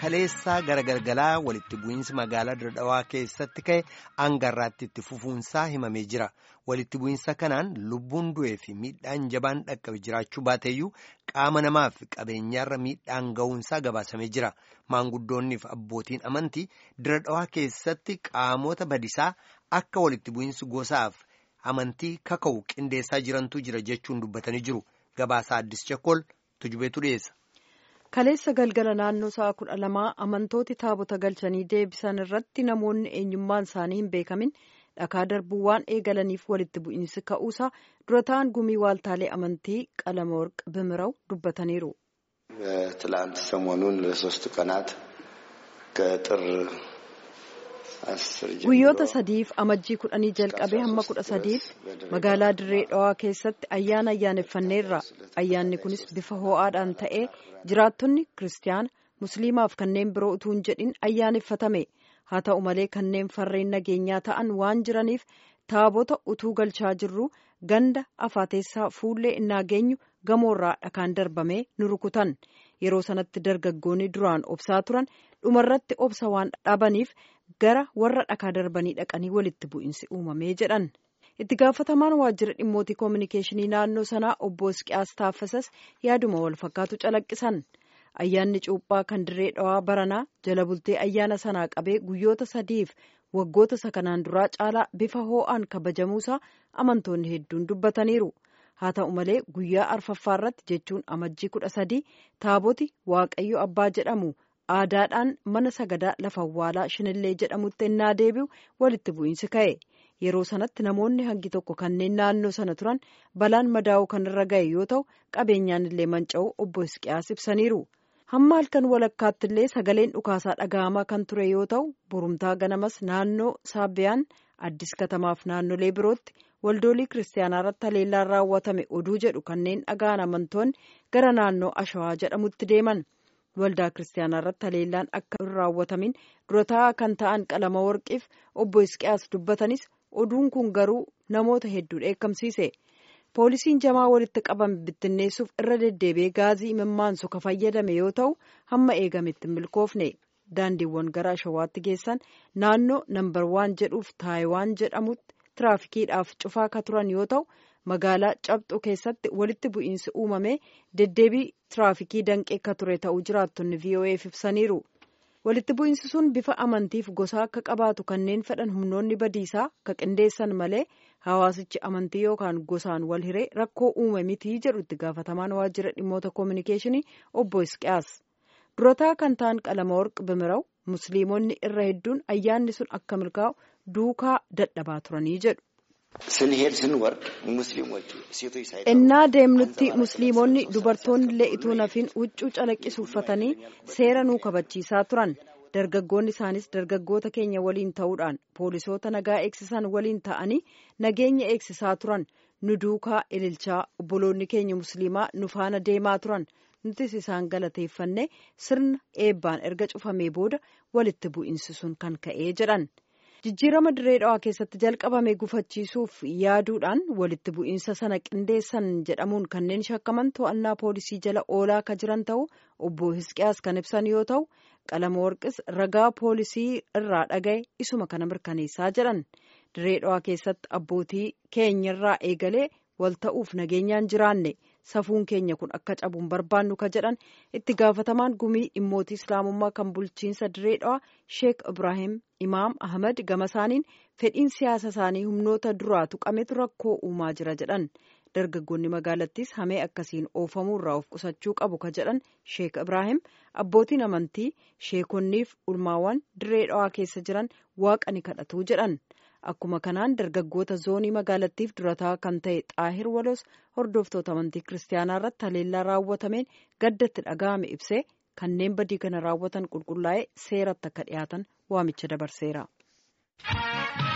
kaleessaa gara galgalaa walitti bu'iinsi magaalaa Dirredhawaa keessatti ka'e hangarraatti itti fufuunsaa himamee jira. Walitti bu'iinsa kanaan lubbuun du'ee fi miidhaan jabaan dhaqqabe jiraachuu baateeyyuu qaama namaa fi qabeenyaarra miidhaan ga'uunsaa gabaasamee jira. Maanguddoonnii fi abbootiin amantii Dirredhawaa keessatti qaamota badisaa akka walitti bu'iinsi gosaaf amantii kaka'u qindeessaa jirantu jira jechuun dubbatanii jiru. Gabaasaa Addis Chakkol tujubeetu dhiyeessa. Kaleessa galgala naannoo sa'a kudha lamaa amantooti taabota galchanii deebisan irratti namoonni eenyummaan isaanii hin beekamin dhakaa darbuu waan eegalaniif walitti bu'iinsi ka'uusaa dura ta'an gumii waaltaalee amantii qalama warq bimiraw dubbataniiru. ትላንት ሰሞኑን ለሶስት ቀናት ከጥር guyyoota sadiif amajjii kudhanii jalqabee hamma kudha sadiitti magaalaa dirree dhawaa keessatti ayyaana ayyaaneffanneerra ayyaanni kunis bifa ho'aadhaan ta'ee jiraattonni kiristaana musliimaaf kanneen biroo utuu hin jedhin ayyaaneffatame haa ta'u malee kanneen farreen nageenyaa ta'an waan jiraniif taabota utuu galchaa jirru ganda afaateessaa fuullee innaa geenyu gamoorraa dhakaan darbamee nu rukutan yeroo sanatti dargaggoonni duraan obsaa turan dhumarratti obsa waan dhabaniif gara warra dhakaa darbanii dhaqanii walitti bu'iinsi uumamee jedhan itti gaafatamaan waajjira dhimmootii koominikeeshinii naannoo sanaa obbo Isqiyaas Taaffasas yaaduma wal fakkaatu calaqqisan ayyaanni cuuphaa kan dirree dhawaa baranaa jala bultee ayyaana sanaa qabee guyyoota sadiif waggoota isa kanaan duraa caalaa bifa hoo'aan kabajamuusaa amantoonni hedduun dubbataniiru. haa ta'u malee guyyaa arfaffaa irratti jechuun amajjii kudha sadii taaboti waaqayyo abbaa jedhamu aadaadhaan mana sagadaa lafa awwaalaa shinillee jedhamutti innaa deebi'u walitti bu'iinsi ka'e yeroo sanatti namoonni hangi tokko kanneen naannoo sana turan balaan madaa'uu kan irra ga'e yoo ta'u qabeenyaan illee manca'uu obbo Isqiyaas ibsaniiru. hamma halkan walakkaatti illee sagaleen dhukaasaa dhaga'amaa kan ture yoo ta'u burumtaa ganamas naannoo saabbiyaan addis katamaaf naannolee birootti waldoolii kiristaanaa irratti haleellaan raawwatame oduu jedhu kanneen dhaga'an amantoonni gara naannoo ashawaa jedhamutti deeman waldaa kiristaanaa irratti haleellaan akka hin raawwatamin dura taa'aa kan ta'an qalama warqiif obbo Isqiyaas dubbatanis oduun kun garuu namoota hedduu dheekkamsiise. poolisiin jamaa walitti qabame bittinneessuuf irra deddeebi'ee gaazii imimmaansu ka fayyadame yoo ta'u hamma eegametti milkoofne daandiiwwan gara ashawaatti geessan naannoo nambar waan jedhuuf taayiwaan jedhamutti tiraafikiidhaaf cufaa ka turan yoo ta'u magaalaa cabxu keessatti walitti bu'iinsi uumame deddeebii tiraafikii danqee ka ture ta'uu jiraattonni vo'eef ibsaniiru. walitti bu'iinsi sun bifa amantiif gosaa akka qabaatu kanneen fedhan humnoonni badiisaa ka qindeessan malee hawaasichi amantii yookaan gosaan wal hiree rakkoo uume mitii jedhu itti gaafatamaan waajjira dhimmoota koominikeeshinii obbo Isqiyaas durataa kan ta'an qalama warq bimiraw musliimonni irra hedduun ayyaanni sun akka milkaa'u duukaa dadhabaa turanii jedhu. ስንሄድ ስንወርድ ሙስሊሞቹ ሴቶች ሳይ innaa deemnutti musliimonni dubartoonni illee ituu nafiin huccuu calaqqisu uffatanii seera nuu kabachiisaa turan dargaggoonni isaanis dargaggoota keenya waliin ta'uudhaan poolisoota nagaa eegsisan waliin ta'anii nageenya eegsisaa turan nu duukaa ililchaa obboloonni keenya musliimaa nu faana deemaa turan nutis isaan galateeffanne sirna eebbaan erga cufamee booda walitti bu'iinsi sun kan ka'ee jedhan. jijjiirama dirree dhawaa keessatti jalqabame gufachiisuuf yaaduudhaan walitti bu'iinsa sana qindeessan jedhamuun kanneen shakkaman to'annaa poolisii jala oolaa ka jiran ta'u obbo Hisqiyaas kan ibsan yoo ta'u qalama warqis ragaa poolisii irraa dhagaye isuma kana mirkaneessaa jedhan dirree dhawaa keessatti abbootii keenyarraa eegalee wal ta'uuf nageenyaan jiraanne safuun keenya kun akka cabuun barbaannu ka jedhan itti gaafatamaan gumii dhimmootii islaamummaa kan bulchiinsa dirree dhawaa sheek ibraahim imaam ahmad gama isaaniin fedhiin siyaasa isaanii humnoota duraa tuqametu rakkoo uumaa jira jedhan dargaggoonni magaalattis hamee akkasiin oofamuu irraa of qusachuu qabu ka jedhan sheek ibraahim abbootiin amantii sheekonniif ulmaawwan dirree dhawaa keessa jiran waaqa ni kadhatu jedhan. akkuma kanaan dargaggoota zoonii magaalattiif durataa kan ta'e xaahir walos hordoftoota amantii kiristaanaa irratti haleellaa raawwatameen gaddatti dhaga'ame ibsee kanneen badii kana raawwatan qulqullaa'ee seeratti akka dhiyaatan waamicha dabarseera.